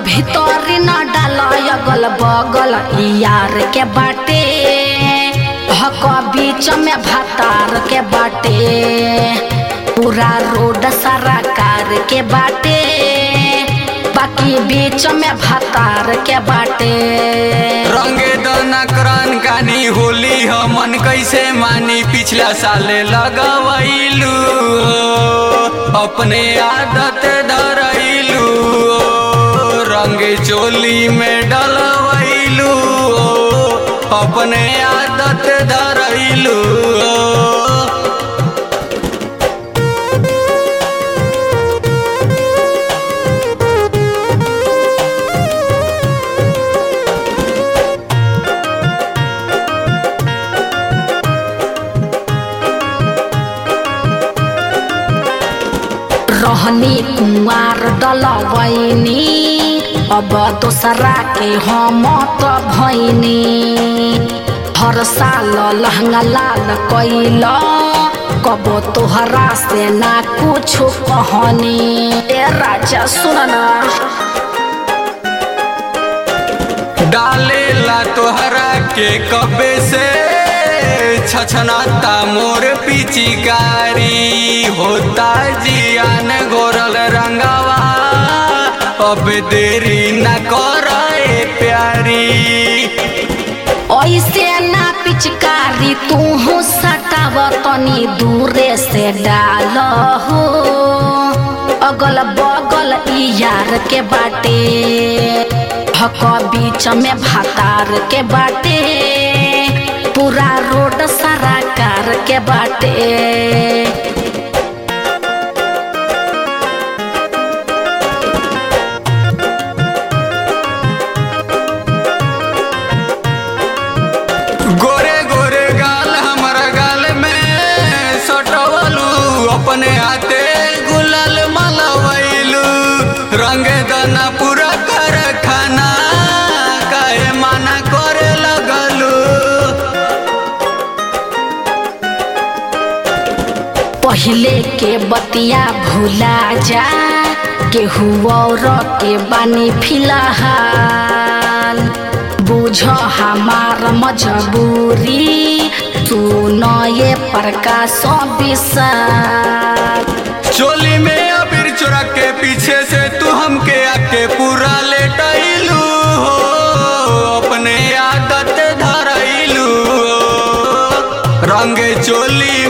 भीतरी न डाल अगल बगल यार के बाटे हक बीच में भातार के बाटे पूरा रोड सारा कार के बाटे बाकी बीच में भातार के बाटे रंगे दना करन कानी होली हमन कैसे मानी पिछला साले लगवैलू अपने आदत धरैलू रंगे चोली में डलवैलू अपने आदत धरैलू रहनी कुंवार डलवैनी अब दोसरा के हम त भैनी हर साल लहंगा लाल कैल कब तोहरा से ना कुछ कहनी ए राजा सुन ना डालेला तोहरा के कबे से छछनाता मोर पिचिकारी होता जियान गोरल रंगवा अब देरी न करे प्यारी ऐसे ना पिचकारी तू सटाव तनी दूरे से डाल हो अगल बगल ई यार के बाटे हक बीच में भातार के बाटे पूरा रोड सारा कार के बाटे गोरे गोरे गाल हमारा गाल में सटवलू अपने हाथे गुलाल मलवैलू रंग दना पूरा कर खाना काहे माना करे लगलू पहले के बतिया भूला जा केहू और के बानी फिलहाल बुझ हमार मजबूरी सुन ये प्रकाश विशाल चोली में अबीर चोरा के पीछे से तू हमके आके पूरा लेटैलू हो अपने आदत धरैलू हो रंग चोली